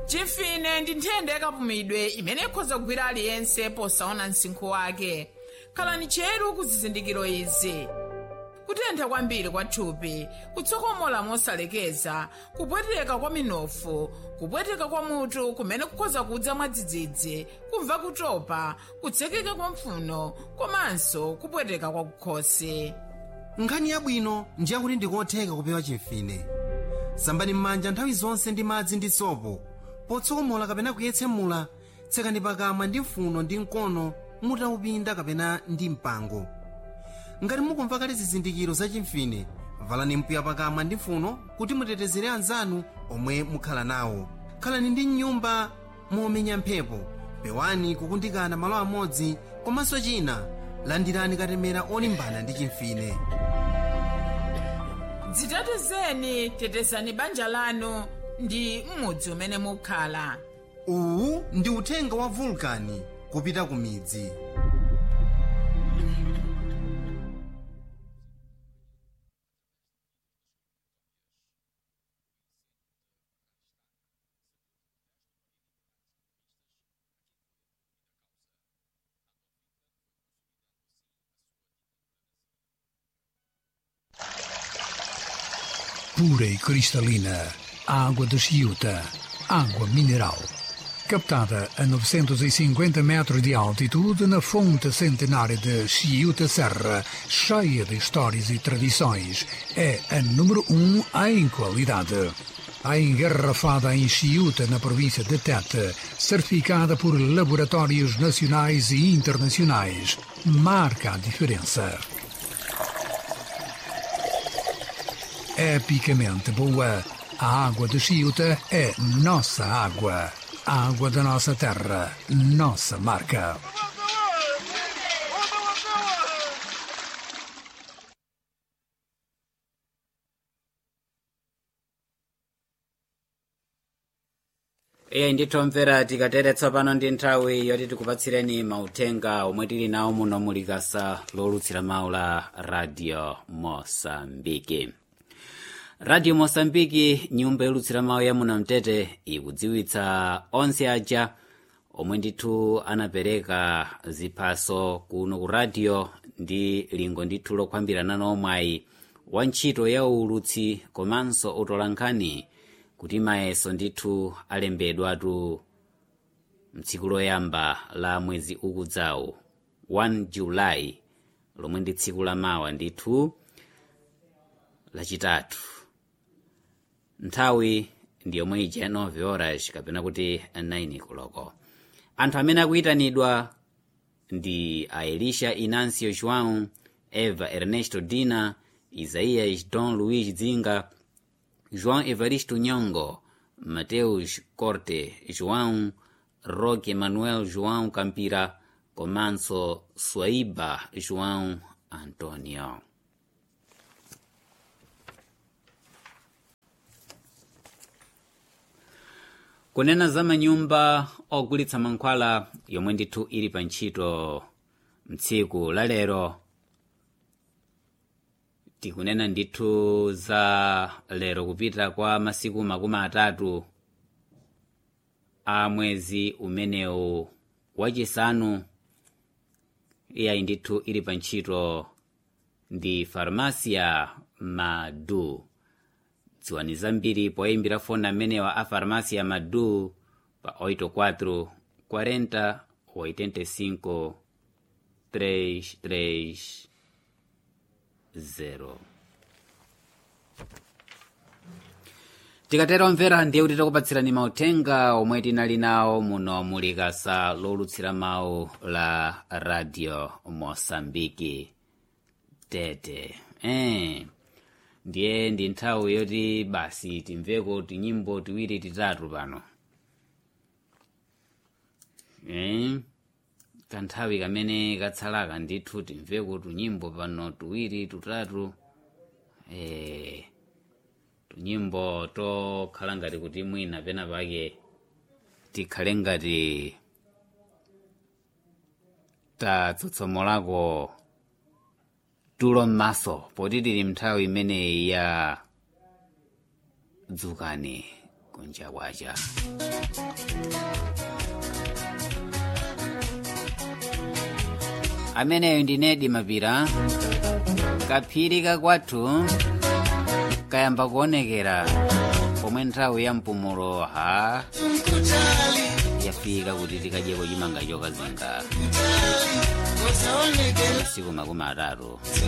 chimfine ndi nthenda yakapumidwe imene ikhoza kugwira aliyense posaona msinkhu wake khalani cheru ku zizindikiro izi kutentha kwambiri kwa thupi kutsokomola mosalekeza kupweteka kwa minofu kupweteka kwa mutu kumene kukhoza kudza mwadzidzidzi kumva kutopa kutsekeka kwa mpfuno komanso kupweteka kwa kukhosi nkhani yabwino ndi yakuti ndikotheka kupewa chimfine sambani m'manja nthawi zonse ndi madzi ndi sopo potsokomola kapena kuyetsemula tsekani pakamwa ndi mfuno ndi mkono mutaupinda kapena ndi mpango ngati mukumva kale zizindikiro za chimfine valani mpiya pakamwa ndi mfuno kuti mutetezere anzanu omwe mukhala nawo khalani ndi mnyumba momenya mphepo pewani kukundikana malo amodzi komanso china landirani katemera olimbana ndi chimfine dzitetezeni tetezani banja lanu ndi m'mudzi umene mukhala uwu ndi uthenga wa vulkani kupita ku midzi pura e cristalina, água de Chiuta, água mineral. Captada a 950 metros de altitude na fonte centenária de Chiuta Serra, cheia de histórias e tradições, é a número um em qualidade. A engarrafada em Chiuta, na província de Tete, certificada por laboratórios nacionais e internacionais, marca a diferença. epicamente boa. A água de Chiuta é nossa água. A água da nossa terra, nossa marca. iye ndithomvera tikatere tsopano ndi nthawi yoti tikupatsireni mauthenga omwe tili nawo muno mulikasa lolutsira mawu la radio mosambiki radio mosambiki nyumba yolutsira mawu ya muno mtete ikudziwitsa onse aja omwe ndithu anapereka ziphaso kuno ku radio ndi lingo ndithu lokhwambirana nomwayi wa ntchito ya ulutsi komanso utola nkhani kuti mayeso ndithu alembedwatu mtsiku loyamba la mwezi ukudzawo 1 julayi lomwe ndi tsiku la mawa ndithu lachitatu nthawi ndi yomwe ija 9 horas kapena kuti 9 koloko anthu amene akuyitanidwa ndi a elisha inancio joão eva ernesto dina isaias don luís dzinga joão evaristo nyongo mateus corte joão roque manuel joão campira komanso swaiba joão antonio kunena za manyumba ogulitsa mankhwala yomwe ndithu ili pa ntchito mtsiku la lero tikunena ndithu za lero kupita kwa masiku makumi atatu a mwezi umenewu wachisanu iyayi ndithu ili pa ntchito ndi farmasia madu dziwani zambiri poyimbira foni amenewa a farmasia madu pa 84 40 85 33 0 tikatero mvera ndiye kuti takupatsirani mauthenga omwe tinali nawo muno mulikasa lolutsira mawu la radio mosambiki tete eh. ndiye ndi nthawi yoti basi timveko tinyimbo tiwiri titatu pano eh? kanthawi kamene katsalaka ndithu timveko tunyimbo pano tuwiri tutatu eh, tunyimbo tokhala ngati kuti mwina pena pake tikhale ngati tatsotsomolako tulo m'maso poti tili mnthawi imeneyi ya dzukani kunja kwacha ameneyo ndinedi mapira kaphiri kakwathu kayamba kuonekera pomwe nthawi ya mpumulo ha yafika kuti tikadyeko chimanga chokazinga masiku makumi atatu